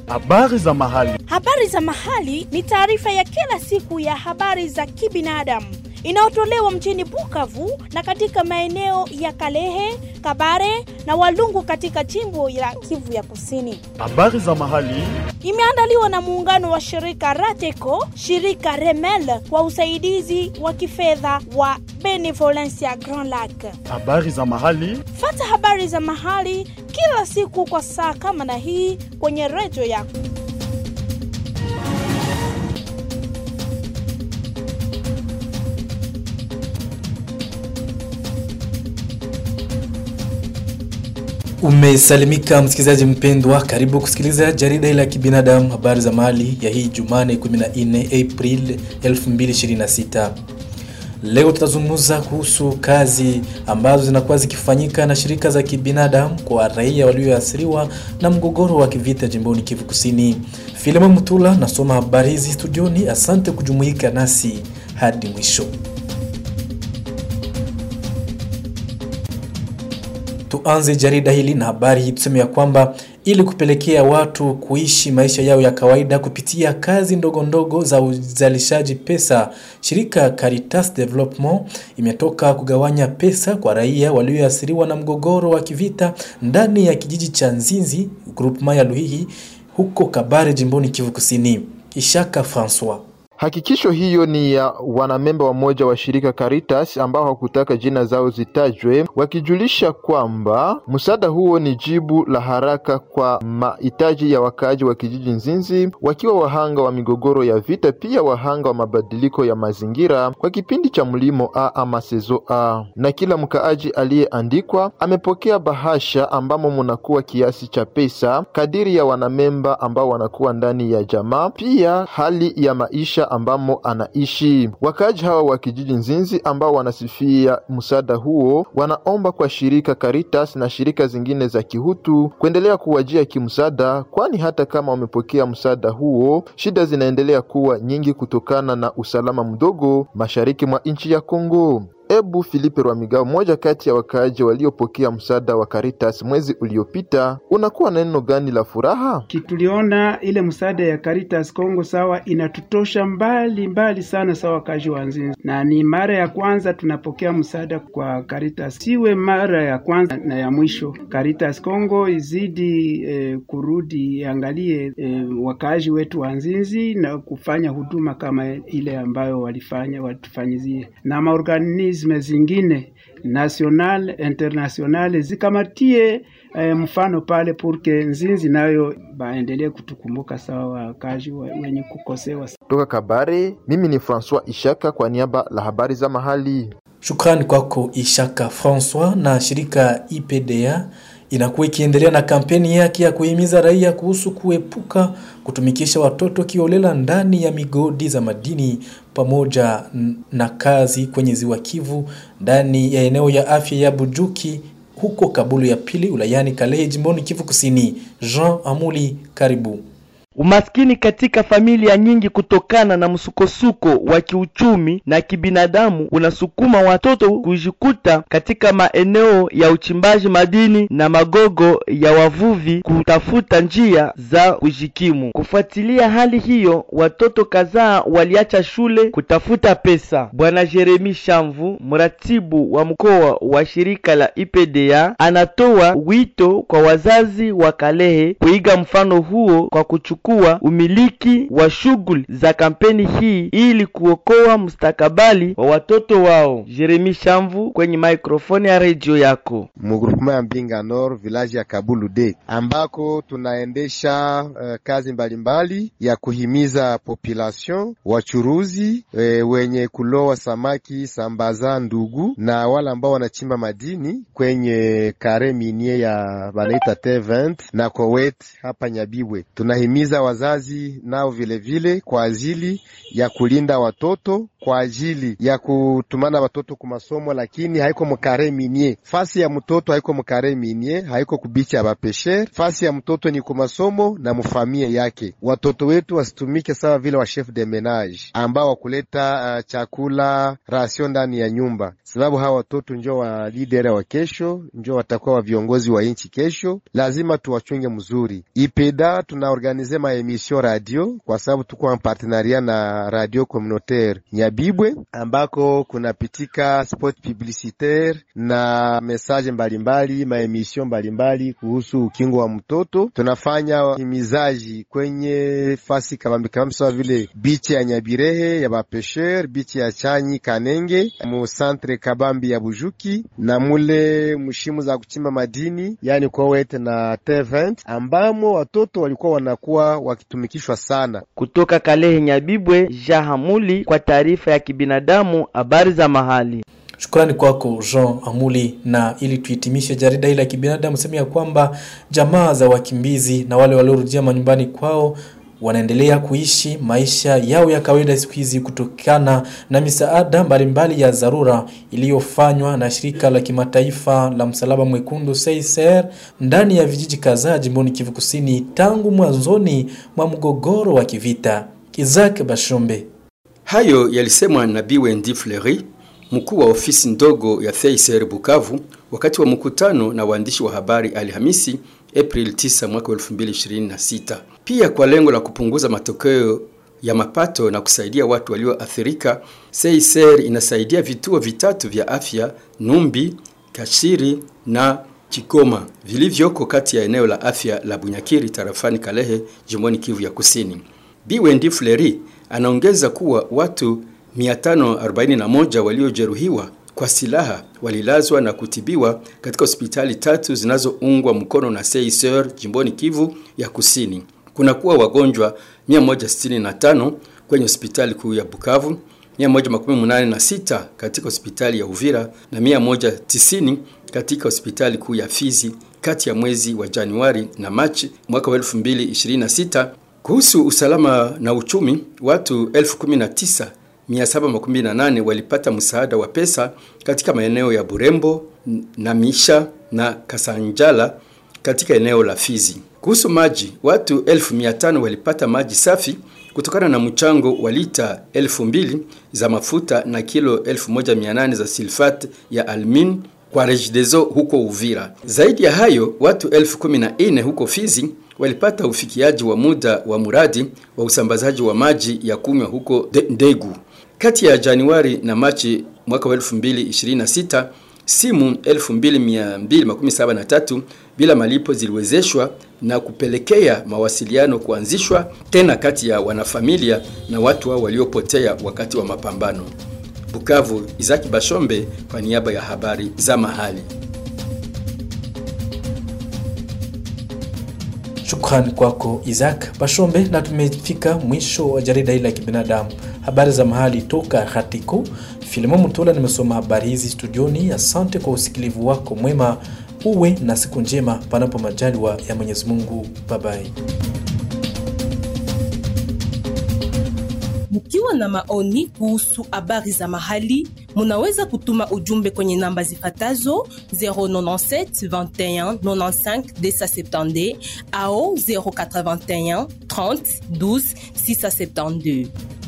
Habari za mahali. Habari za mahali ni taarifa ya kila siku ya habari za kibinadamu inayotolewa mjini Bukavu na katika maeneo ya Kalehe, Kabare na Walungu katika jimbo la Kivu ya Kusini. Habari za mahali. Imeandaliwa na muungano wa shirika Rateco, shirika Remel kwa usaidizi wa kifedha wa Benevolencia Grand Lac. Habari za mahali. Fata habari za mahali kila siku kwa saa kama na hii kwenye redio yako. Umesalimika msikilizaji mpendwa, karibu kusikiliza jarida hili la kibinadamu, habari za mahali ya hii Jumane 14 April 2026. Leo tutazungumza kuhusu kazi ambazo zinakuwa zikifanyika na shirika za kibinadamu kwa raia walioathiriwa na mgogoro wa kivita jimboni Kivu Kusini. Filemon Mutula nasoma habari hizi studioni. Asante kujumuika nasi hadi mwisho. Tuanze jarida hili na habari hii, tuseme ya kwamba ili kupelekea watu kuishi maisha yao ya kawaida kupitia kazi ndogo ndogo za uzalishaji pesa, shirika Caritas Development imetoka kugawanya pesa kwa raia walioathiriwa na mgogoro wa kivita ndani ya kijiji cha Nzinzi, groupement ya Luhihi, huko Kabare, jimboni Kivu Kusini. Ishaka Francois Hakikisho hiyo ni ya wanamemba wamoja wa shirika Caritas ambao hawakutaka jina zao zitajwe, wakijulisha kwamba msaada huo ni jibu la haraka kwa mahitaji ya wakaaji wa kijiji Nzinzi, wakiwa wahanga wa migogoro ya vita, pia wahanga wa mabadiliko ya mazingira kwa kipindi cha mlimo A ama sezo A. Na kila mkaaji aliyeandikwa amepokea bahasha ambamo munakuwa kiasi cha pesa kadiri ya wanamemba ambao wanakuwa ndani ya jamaa, pia hali ya maisha ambamo anaishi. Wakaaji hawa wa kijiji Nzinzi ambao wanasifia msaada huo wanaomba kwa shirika Caritas na shirika zingine za kihutu kuendelea kuwajia kimsaada, kwani hata kama wamepokea msaada huo, shida zinaendelea kuwa nyingi kutokana na usalama mdogo mashariki mwa nchi ya Kongo. Ebu Filipe Rwamigao, mmoja kati ya wakaaji waliopokea msaada wa Caritas mwezi uliopita, unakuwa na neno gani la furaha? Kituliona ile msaada ya Caritas Kongo sawa, inatutosha mbali mbali sana sawa wakaaji wa Nzinzi, na ni mara ya kwanza tunapokea msaada kwa Caritas, siwe mara ya kwanza na ya mwisho. Caritas Kongo izidi eh, kurudi angalie eh, wakaaji wetu wa Nzinzi na kufanya huduma kama ile ambayo walifanya watufanyizie na maorganizi zingine national international zikamatie eh, mfano pale purke Nzinzi nayo baendelee kutukumbuka sawa wakazi wenye kukosewa. Toka Kabare, mimi ni Francois Ishaka kwa niaba la habari za mahali. Shukrani kwako Ishaka Francois. Na shirika IPDA inakuwa ikiendelea na kampeni yake ya kuhimiza raia kuhusu kuepuka kutumikisha watoto kiolela ndani ya migodi za madini pamoja na kazi kwenye ziwa Kivu ndani ya eneo ya afya ya Bujuki huko Kabulu ya pili ulayani Kalehe jimboni Kivu Kusini. Jean Amuli, karibu. Umaskini katika familia nyingi kutokana na msukosuko wa kiuchumi na kibinadamu unasukuma watoto kujikuta katika maeneo ya uchimbaji madini na magogo ya wavuvi kutafuta njia za kujikimu. Kufuatilia hali hiyo, watoto kadhaa waliacha shule kutafuta pesa. Bwana Jeremi Shamvu, mratibu wa mkoa wa shirika la IPDA, anatoa wito kwa wazazi wa Kalehe kuiga mfano huo kwa kuchukua kuwa umiliki wa shughuli za kampeni hii ili kuokoa mustakabali wa watoto wao. Jeremi Shamvu kwenye maikrofoni ya redio yako. Mugrupema ya Mbinga Nord village ya Kabulu de ambako tunaendesha uh, kazi mbalimbali mbali ya kuhimiza population wachuruzi e, wenye kuloa samaki sambaza ndugu na wale ambao wanachimba madini kwenye kare minie ya banaita T20 na Kowet hapa Nyabibwe tunahimiza wazazi nao vilevile vile, kwa ajili ya kulinda watoto kwa ajili ya kutumana watoto ku masomo, lakini haiko mukare minie. Fasi ya mtoto haiko mukare minie, haiko kubicha ya bapesher. Fasi ya mtoto ni ku masomo na mufamie yake. Watoto wetu wasitumike sawa vile wa chef de menage ambao wakuleta uh, chakula rasio ndani ya nyumba, sababu hawa watoto njo wa leader wa kesho, njo watakuwa wa viongozi wa nchi kesho. Lazima tuwachunge mzuri. Ipeda tunaorganize maemission radio, kwa sababu tuko en partenaria na radio communautaire Nyabibwe ambako kunapitika spot publicitaire na message mbalimbali, maemission mbalimbali kuhusu ukingo wa mtoto. Tunafanya himizaji kwenye fasi kabambi kabambi, sawa vile bichi ya Nyabirehe ya bapesher, bichi ya Chanyi Kanenge, mu centre kabambi ya Bujuki na mule mushimu za kuchimba madini yani Kowet na T20 ambamo watoto walikuwa wanakuwa wakitumikishwa sana. Kutoka Kalehe Nyabibwe, Jahamuli kwa taarifa ya kibinadamu, habari za mahali. Shukrani kwako Jean Amuli. Na ili tuhitimishe jarida hili la kibinadamu, sema ya kwamba jamaa za wakimbizi na wale waliorudia manyumbani kwao wanaendelea kuishi maisha yao ya kawaida siku hizi kutokana na misaada mbalimbali ya dharura iliyofanywa na shirika la kimataifa la msalaba mwekundu CICR ndani ya vijiji kadhaa jimboni Kivu Kusini tangu mwanzoni mwa mgogoro wa kivita. Isaac Bashombe. Hayo yalisemwa na Biwendi Fleury, mkuu wa ofisi ndogo ya CICR Bukavu, wakati wa mkutano na waandishi wa habari Alhamisi April 9 mwaka 2026. Pia kwa lengo la kupunguza matokeo ya mapato na kusaidia watu walioathirika, CICR inasaidia vituo vitatu vya afya Numbi, Kashiri na Kigoma vilivyoko kati ya eneo la afya la Bunyakiri tarafani Kalehe jimboni Kivu ya Kusini. Biwendi Fleri anaongeza kuwa watu 541 waliojeruhiwa kwa silaha walilazwa na kutibiwa katika hospitali tatu zinazoungwa mkono na CICR jimboni Kivu ya Kusini. Kuna kuwa wagonjwa 165 kwenye hospitali kuu ya Bukavu, 186 katika hospitali ya Uvira na 190 katika hospitali kuu ya Fizi kati ya mwezi wa Januari na Machi mwaka wa 2026. Kuhusu usalama na uchumi, watu 1019 718 walipata msaada wa pesa katika maeneo ya Burembo na Misha na Kasanjala katika eneo la Fizi. Kuhusu maji, watu 1500 walipata maji safi kutokana na mchango wa lita 2000 za mafuta na kilo 1800 za sulfate ya almin kwa Regideso huko Uvira. Zaidi ya hayo, watu 1014 huko Fizi walipata ufikiaji wa muda wa muradi wa usambazaji wa maji ya kunywa huko Ndegu. Kati ya Januari na Machi mwaka wa 2026 simu 2273 bila malipo ziliwezeshwa na kupelekea mawasiliano kuanzishwa tena kati ya wanafamilia na watu hao waliopotea wakati wa mapambano. Bukavu, Izaki Bashombe kwa niaba ya habari za mahali. Shukrani kwako Isaac Bashombe, na tumefika mwisho wa jarida hili la kibinadamu, habari za mahali toka Hatiko. Filimo Mutula nimesoma habari hizi studioni. Asante kwa usikilivu wako mwema, uwe na siku njema, panapo majaliwa ya Mwenyezi Mungu. Babai. Mkiwa na maoni kuhusu habari za mahali, munaweza kutuma ujumbe kwenye namba zifatazo 097 21 95 270 au 081 30 12 672.